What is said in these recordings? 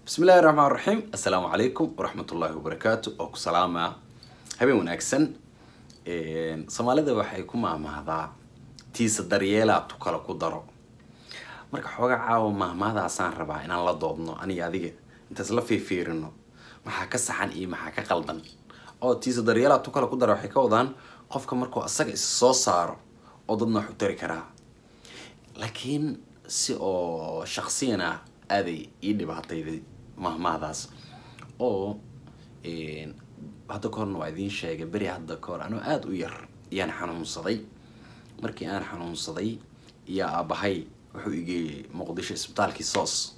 bismi illahi raxmaan raxiim assalaamu calaykum waraxmatullaahi wabarakaatu oo ku salaamaa habeen wanaagsan soomaalida waxay ku maahmaahdaa tiisa daryeelaa tu kale ku daro marka xooga caawa maahmaahdaasaan rabaa inaan la doodno aniga adiga intaas la fiifiirino maxaa ka saxan iyo maxaa ka qaldan oo tiisa daryeelaa tu kale ku daro waxay ka wadaan qofka markuu asaga is soo saaro oo dadna wax u tari karaa laakiin si oo shaksiyan ah aaday ii dhibaatayday mahmaahdaas oo hadda ka horna waa idiin sheegay beri hadda ka hor anoo aada u yar ayaan xanuunsaday markii aan xanuunsaday iyo aabahay wuxuu igeeyey muqdisho isbitaalkii soos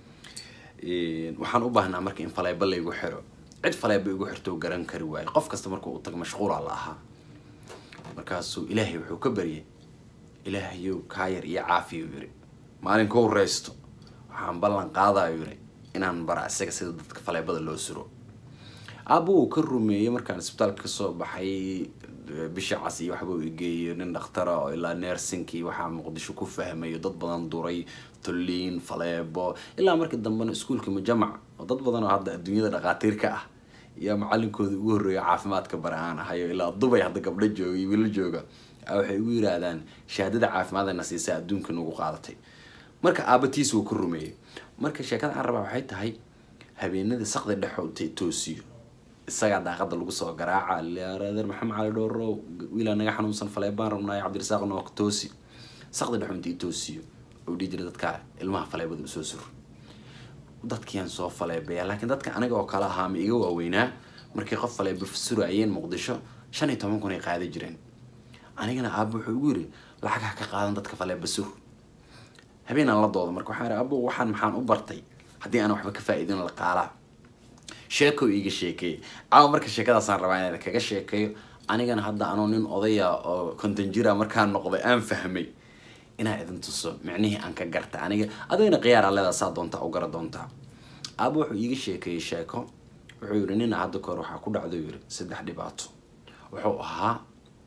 waxaan u baahnaa marka in faleebo laygu xiro cid faleebo igu xirto garan kari waayo qof kasta marka uu tago mashquula la ahaa markaasuu ilaahay wuxuu ka baryay ilaahayow kaa yar iyo caafiyu yiri maalinka u reysto waxaan ballan qaadayo yiri inaan bara isaga sida dadka faleebada loo suro aabba uu ka rumeeyey markaan isbitaalka kasoo baxay bisha cas iyo waxba uu igeeyo nin dhakhtara oo ilaa neersinkii waxaa muqdisho ku fahmayo dad badan duray tolliin faleebo ilaa markii dambena iskuulka mujamac oo dad badan oo hadda adduunyada dhaqaatiirka ah iyo macalinkooda ugu horreeya caafimaadka bara aan ahayo ilaa dubay hadda gabdho jooga iyo wiilo jooga waxay ugu yiraahdaan shahaadada caafimaadana siisa adduunka nagu qaadatay marka aabatiis wuu ka rumeeyey marka sheekada aan rabaa waxay tahay habeenadii saqdi dhexo intay toosiyo isagaa daaqada lagu soo garaaca leer maxamed cali dhooro wiilaa naga xanuunsan faleebaan rabnaayo cabdirasaaq nook toosi saqdi dhexo intay toosiyo oo dhihi jira dadka ilmaha faleebada usoo sur dadkiaan soo faleebaya laakiin dadka aniga oo kale ahaa ma iga waaweynaa markii qof faleeba surayeen muqdisho shan iyo toban kun ay qaadi jireen anigana aaba wuxuu igu yiri lacag ha ka qaadan dadka faleeba sur habeenaan la dooda marka waxaan abo waxaan maxaan u bartay haddii aan waxba ka faa-iidin la qaalaa sheeko iiga sheekeeyay caawa marka sheekadaasaan rabaa inaan kaga sheekeeyo anigana hadda anoo nin odaya oo konton jira markaan noqday aan fahmay inaa idin tuso micnihii aan ka garta aniga adigana khiyaar aleedaa saa doontaa u gara doontaa aaba wuxuu iiga sheekeeyey sheeko wuxuu yiri nina hadda kahor waxaa ku dhacdo yiri saddex dhibaato wuxuu ahaa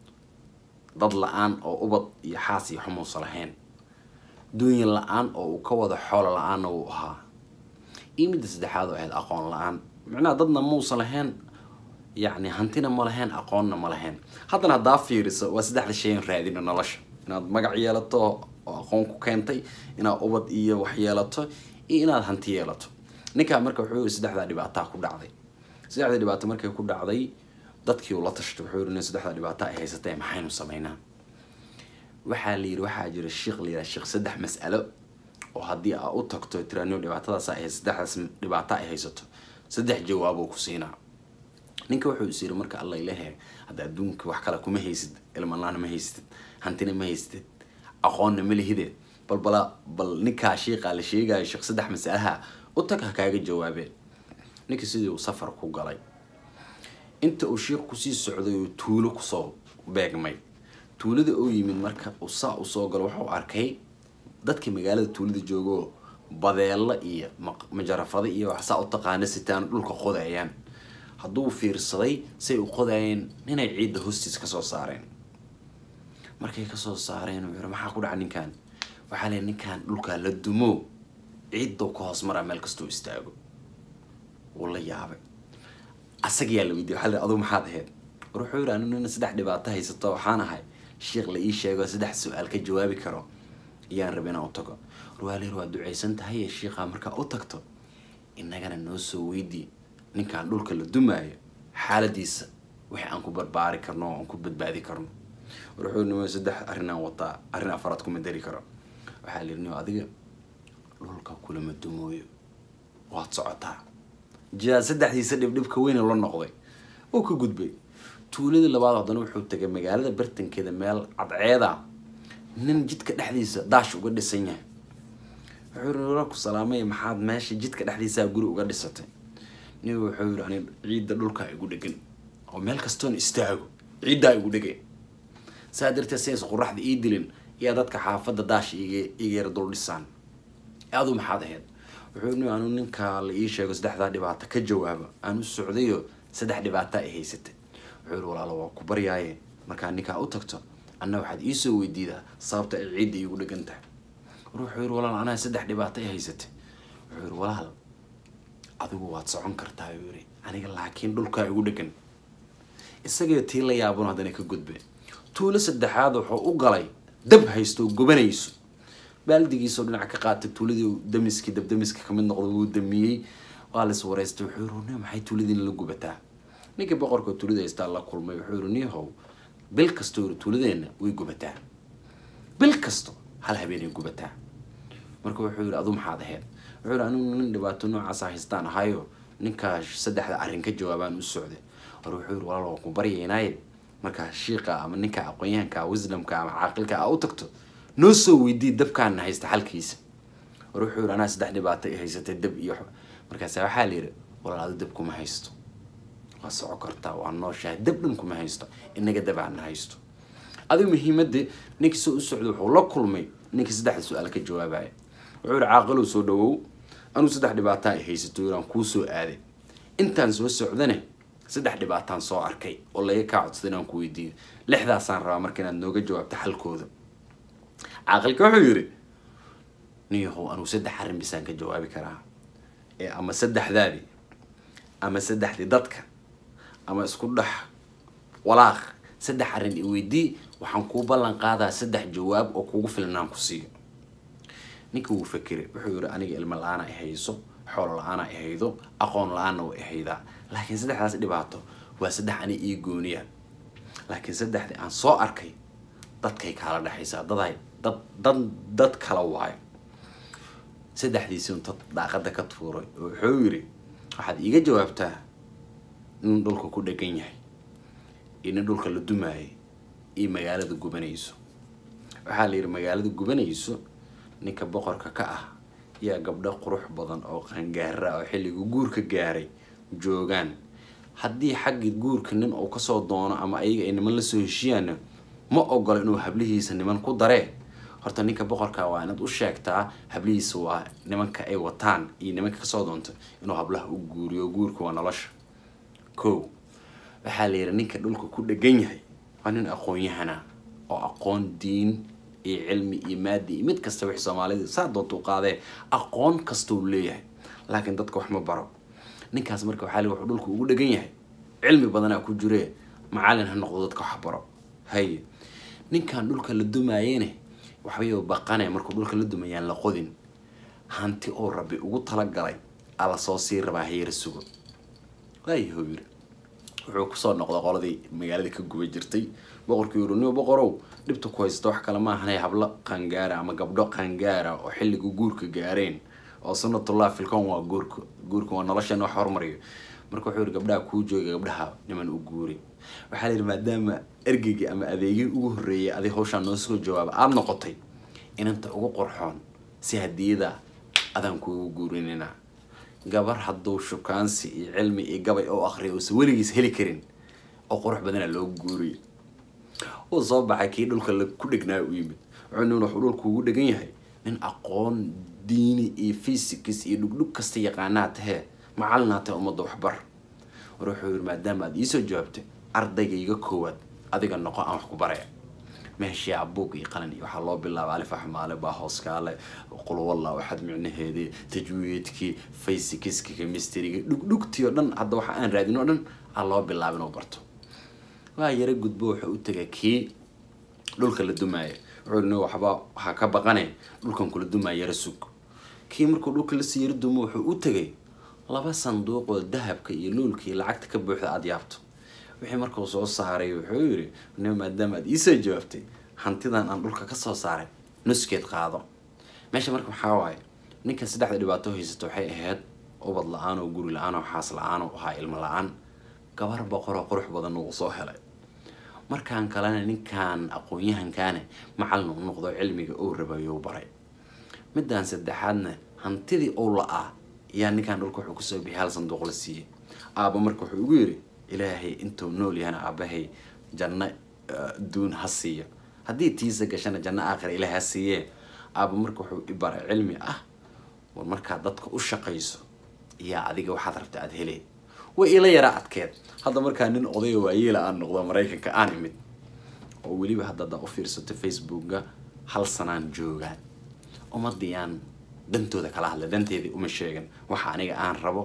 dad la-aan oo ubad iyo xaas iyo xumuusa lahayn duunya la-aan oo uu ka wada xoolo la-aanna wuu ahaa iyo midda saddexaad oo ahayd aqoon la-aan micnaha dadna muusa lahayn yacni hantina ma lahayn aqoonna ma lahayn haddana haddaa fiiriso waa saddexda shayan raadino nolosha inaad magac yeelato oo aqoon ku keentay inaad ubad iyo wax yeelato iyo inaad hanti yeelato ninkaa marka wuxuu yiri saddexdaa dhibaataa ku dhacday saddexda dhibaato markay ku dhacday dadkii uu la tashtay wuxuu yiri nin saddexda dhibaato ay haysatee maxaynu sameynaa waxaa la yiri waxaa jira sheekh la yiraha sheekh saddex mas'alo oo haddii aa u tagto tiraaniyo dhibaatadaas ay saddexdaas dhibaato ay haysato saddex jawaaboo ku siinaa ninka wuxuu is yiri marka alla ilahe hadda adduunka wax kale kuma haysid ilmalaana ma haysatid hantina ma haysatid aqoonna ma lihideed bal bala bal ninkaa sheeqaa la sheegayo sheekh saddex mas'alaha u tag ha kaaga jawaabeen ninka sidii uu safar ku galay inta uu sheekh kusii socday uu tuulo kusoo beegmay tuulada oo yimid marka uu saa usoo galo wuxuu arkay dadka magaalada tuulada joogoo badeelo iyo majarafado iyo wax saa u taqaana sitaan dhulka qodayaan hadduu fiirsaday say u qodayeen inay ciidda hoostiis kasoo saareen markay kasoo saareen uu yiri maxaa ku dhaca ninkan waxaa leey ninkan dhulkaa la dumo ciiddow ka hoos maraa meel kastoo istaago wuu la yaabay asagiyaa la weydiye waxaa la adugu maxaad ahayd war wuxuu yiri anu nina saddex dhibaato haysato waxaan ahay sheekh la ii sheego saddex su-aal ka jawaabi karo ayaan raba inaan u tago warwaalir waa duceysan tahay ee sheikhaa markaa u tagto inagana noo soo weydii ninkaan dhulka la dumaayo xaaladiisa wixii aan ku barbaari karno oo aan ku badbaadi karno war wuxuu nimo saddex arrin aan wataa arrin afaraad kuma dari karo waxaa la yiri nio adiga dhulka kulama dumooyo waad socotaa jaa saddexdiisa dhibdhibka weyne la noqday oo ka gudbay tuuladii labaad haddana wuxuu tagay magaalada bartankeeda meel cadceeda nin jidka dhexdiisa daash uga dhisan yahay wuxuu yiri ku salaamay maxaad meesha jidka dhexdiisaa guri uga dhisatay nin wuxuu yiri ani ciidda dhulkaa igu dhegan oo meel kastoon istaago ciiddaa igu dhegay saa darteed sidays qoraxda ii dilin iyo dadka xaafadda daash iga iga yar dul dhisaan adu maxaad ahayd wuxuu yiri anu ninkaa la ii sheego saddexdaa dhibaato ka jawaaba aan u socdayo saddex dhibaata ay haysatay wuxuu yiri walaalo waa ku baryaaye markaa ninkaa u tagto anna waxaad iisoo weydiidaa sababta ay ciidda iigu dhegan tahay war wuxuu yiri walaal anaa saddex dhibaato ay haysatay wuxuu yiri walaal adigu waad socon kartaa uu yiri aniga laakiin dhulkaa igu dhegan isagii tii la yaabun haddana ka gudbe tuulo saddexaad wuxuu u galay dab haysto oo gubanayso baaldigiisoo dhinac ka qaatay tuuladii damiskii dabdamiska kamid noqda wuu damiyey waa la is wareystay wuxuu yiri "Nin, maxay tuuladiina la gubataa ninkii boqorka tuulada haystaa la kulmay wuxuu yiri niyahow bil kastoo yiri tuuladeenna way gubataa bil kasto hal habeenay gubataa marka wuxuu yiri adu maxaad ahayd wuxuu yiri anigu nin dhibaato noocaasa haystaan ahayo ninkaa saddexda arrin ka jawaabaan u socday war wuxuu yiri walaal waan ku baryaynaaye markaa shiiqa ama ninka aqoonyahanka wisdomka ama caaqilka aa u tagto noo soo weydii dabkaana haysta xalkiisa war wuxuu yiri anaa saddex dhibaato ay haysatay dab iyo wax." markaasa waxaa la yidhi walaal adu dab kuma haysto waa soco kartaa waa nooshahay dab dhan kuma haysto inaga dab aana haysto adigu muhiimadii ninkii soo u socday wuxuu la kulmay ninkii saddexda su-aal ka jawaabaya wuxuu yihi caaqilow soo dhawow anuu saddex dhibaataa ay haysato yiraan kuu soo aaday intaan soo socdane saddex dhibaataan soo arkay oo laga kaa codsaday inaan ku weydiiyo lixdaasaan rabaa marka inaad nooga jawaabto xalkooda caaqilka wuxuu yidhi niyahow anuu saddex arrin bisaan ka jawaabi karaa ee ama saddexdaadii ama saddexdii dadka ama isku dhex walaaq saddex arrin i weydii waxaan kuu ballan qaadaa saddex jawaab oo kugu filan inaan ku siiyo ninka wuu fakiray wuxuu yidhi aniga ilmo la-aana i hayso xoolo la-aana i haydo aqoon la-aanna way i haydaa laakiin saddexdaas dhibaato waa saddex ani ii gooniya laakiin saddexdii aan soo arkay dadkay kaala dhexaysaa daday dad dad dad kala waayo saddexdiisii un dad daaqada ka tuuray oo wuxuu yidhi waxaad iiga jawaabtaa in dhulka ku dhegan yahay iyo nin dhulka la dumaayay iyo magaalada gubanayso waxaa la yidhi magaalada gubanayso ninka boqorka ka ah yaa gabdho qurux badan oo qangaara ah oo xilliga guurka gaaray joogaan haddii xaggii guurka nin uu kasoo doono ama ayaga ay niman lasoo heshiyaana ma ogola inuu hablihiisa niman ku daree horta ninka boqorka waa inaad u sheegtaa hablihiisa waa nimanka ay wataan iyo nimanka kasoo doonto inuu hablaha u guuriyo guurka waa nolosha ko waxaa la yidhi ninka dhulka ku dhegan yahay waa nin aqoon-yahana oo aqoon diin iyo cilmi iyo maadi iyo mid kasta wix soomaalida saa doonta u qaadee aqoon kasta uu leeyahay laakiin dadka wax ma baro ninkaas marka waxaa la wuxuu dhulka ugu dhegan yahay cilmi badanaa ku jire macalin ha noqdo dadka wax baro haye ninkan dhulka la dumaayene waxbayuu baqane markuu dhulka la dumayaan la qodin hanti oo rabbi ugu talagalay ala soo sii rabaa hayara sugo waayahow yiri wuxuu kusoo noqday qoladii magaalada ka guba jirtay boqorkii yiri niyo boqorow dhibta ku haysta wax kale maahanay hablo qangaara ama gabdho qangaara oo xilliga guurka gaareen oo sunnatullah filkon waa guurka guurka waa noloshan wax hormariyo marka wuxuu yiri gabdhaha kuu jooga gabdhaha niman u guuri waxaa la yidhi maadaama ergeygii ama adeegii ugu horreeyay adi hawshaan noo soo jawaaba aada noqotay inanta ugu qorxoon si hadiyada adaan kuugu guurinina gabar hadduu shukaansi iyo cilmi iyo gabay oo akriya uusan weligiis heli karin oo qurux badana loo guuriyo uu soo baxay kii dhulka la ku dhegnaa u yimid wuxuu nin wuxuu dhulka ugu dhegan yahay nin aqoon diini iyo physics iyo dhugdhug kasta yaqaanaa tahee macallinaa tahe ummadda waxbar war wuxuu yidhi maadaama aad iisoo jawaabtay ardaygayga koowaad adiga noqo aan wax ku baraya meeshii abuug iyo qalin iyo waxaa loo bilaaba alif axmaale baa hooskaale qulwalla waxaad micnaheedii tajwiidkii faysikiski chemistryga dhugdhugtii oo dhan hadda waxa aan raadin oo dhan aa loo bilaaba inuu barto waa yara gudbo wuxuu u tegay kii dhulka la dumaaya wuxuu yidhi waxba waxaa ka baqane dhulkan kula dumaaya yara sug kii markuu dhulka lasii yara dumo wuxuu u tegay laba sanduuq oo dahabka iyo luulka iyo lacagta ka buuxda aada yaabto wixii markuu soo saaray wuxuu yidhi nin maadaama aad iisoo jawaabtay hantidan aan dhulka kasoo saaray nuskeed qaado meesha marka maxaa waaye ninka saddexda dhibaato haysato waxay ahayd ubad la-aan oo guri la-aan oo xaas la-aan oo ahaa ilmo la-aan gabar boqoroo qurux badan uu soo helay markaan kalena ninkan aqoon-yahankaane macallin u noqdo cilmiga uu rabayou baray midaan saddexaadna hantidii uu la-aa ayaa ninkan dhulka wuxuu kusoo bixiyay hal sanduuq la siiyey aaba marka wuxuu ugu yidhi ilaahay intuu nool yahana aabahay janno duun ha siiyo haddii tiisa gashana janno aakhira ilaah ha siiyee aaba marka wuxuu i baray cilmi ah war markaad dadka u shaqayso iyaa adiga waxaad rabta aada hele way ila yaraa adkeed hadda markaa nin odayo waayeela aan noqdo maraykanka aan imid oo weliba hadda haddaa u fiirsato facebooka hal sanaan joogaan ummadii aan dantooda kala hadla danteedii uma sheegan waxa aniga aan rabo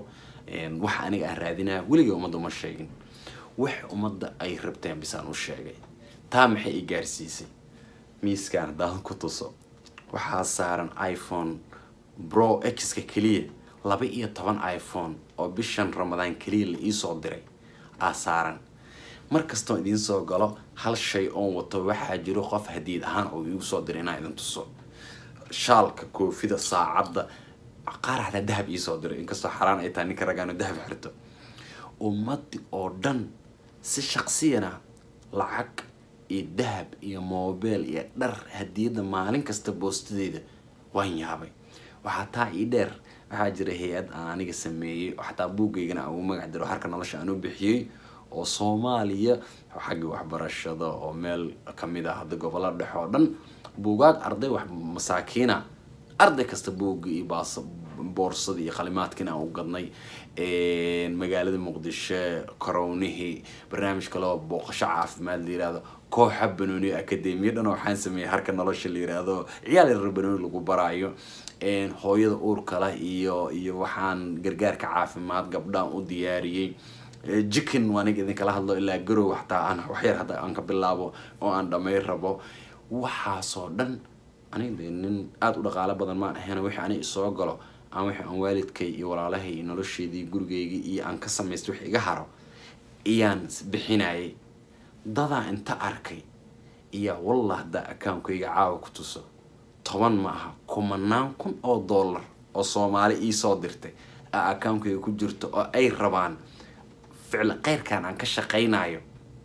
waxa aniga aan raadinaya weligay ummadda uma sheegin wax ummadda ay rabteen bisaan u sheegay taa maxay i gaarsiisay miiskaan haddaan ku tuso waxaa saaran iphone bro x-ka keliya laba iyo toban iphone oo bishan ramadaan keliya la iisoo diray aa saaran mar kastoo idiin soo galo hal shay oon wato waxaa jiro qof hadiid ahaan oo iigu soo diray inaan idin tuso shaalka koofida saacadda qaar xataa dahab iisoo diray inkastoo xaraan ay tahay ninka ragaano dahab xirto ummaddi oo dhan si shaqsiyana lacag iyo dahab iyo mobile iyo dhar hadiyadda maalin kasta boostadeeda waan yaabay waxaa taa ii dheer waxaa jira hay-ad aan aniga sameeyey oo xataa buuggeygana aan ugu magac diro harka nolosha aan u bixiyey oo soomaaliya xagga waxbarashada oo meel kamid ah hadda gobolada dhexe oo dhan buugaag arday wax masaakiina arday kasta buugga iyo baas boorsada iyo qalimaadkiina aan u gadnay magaalada muqdisho korownihii barnaamij kaloo booqasho caafimaad la yirahdo kooxa banooni akademiya dhan waxaan sameeyey harka nolosha la yiraahdo ciyaal yarar banooni lagu baraayo hooyada uurka leh iyo iyo waxaan gargaarka caafimaad gabdhaan u diyaariyey jikin waaniga idinkala hadlo ilaa garow xataa aan waxyar hadda aan ka bilaabo oo aan dhamay rabo waxaasoo dhan aniga nin aada u dhaqaalo badan maan ahayn wixii ani isoo galo aan wixii aan waalidkay iyo walaalahay iyo nolosheedii gurigayga iyo aan ka samaystay wix iga haro iyaan bixinayay dadaa inta arkay iyo wallah haddaa akaankayga caawa ku tuso toban ma aha kumanaan kun oo dollar oo soomaali iisoo dirtay a akaankayga ku jirto oo ay rabaan ficli keyrkan aan ka shaqaynayo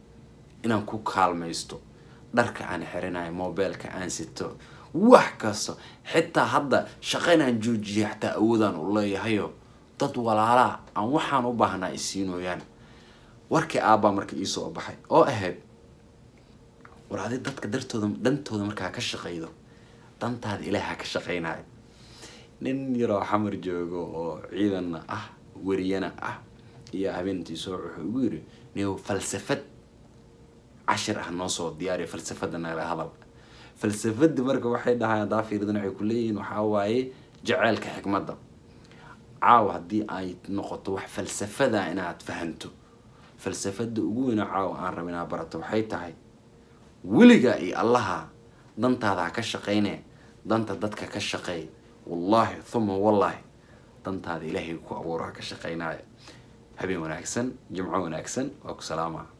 inaan ku kaalmaysto dharka aan xirinayo mobileka aan sito wax kasta xitaa hadda shaqaynaan joojiyay xataa awoodaan u leeyahayo dad walaalaa aan waxaan u baahnaa isiinooyaan warkii aabbaa marka iisoo baxay oo ahayd war adi dadka dartooda dantooda markaa ka shaqaydo dantaada ilaaha ka shaqaynayo nin yaroo xamar joogo oo ciidanna ah wariyana ah iyo habeentii soo wuxuu igu yiri niw falsafad cashir ah noo soo diyaariya falsafada nagala hadal falsafadii marka waxay dhahay haddaa fiiridan waxay ku leeyihiin waxaa waaye jaceylka xikmadda caawa haddii ay noqoto wax falsafada inaad fahanto falsafada ugu weyna caawa aan raba inaad barato waxay tahay weligaa iyo allaha dantaada ha ka shaqayne danta dadka ka shaqeey wallaahi thuma wallaahi dantaada ilaahay ku abuuro ha ka shaqaynaayo habeen wanaagsan jimco wanaagsan waa ku salaama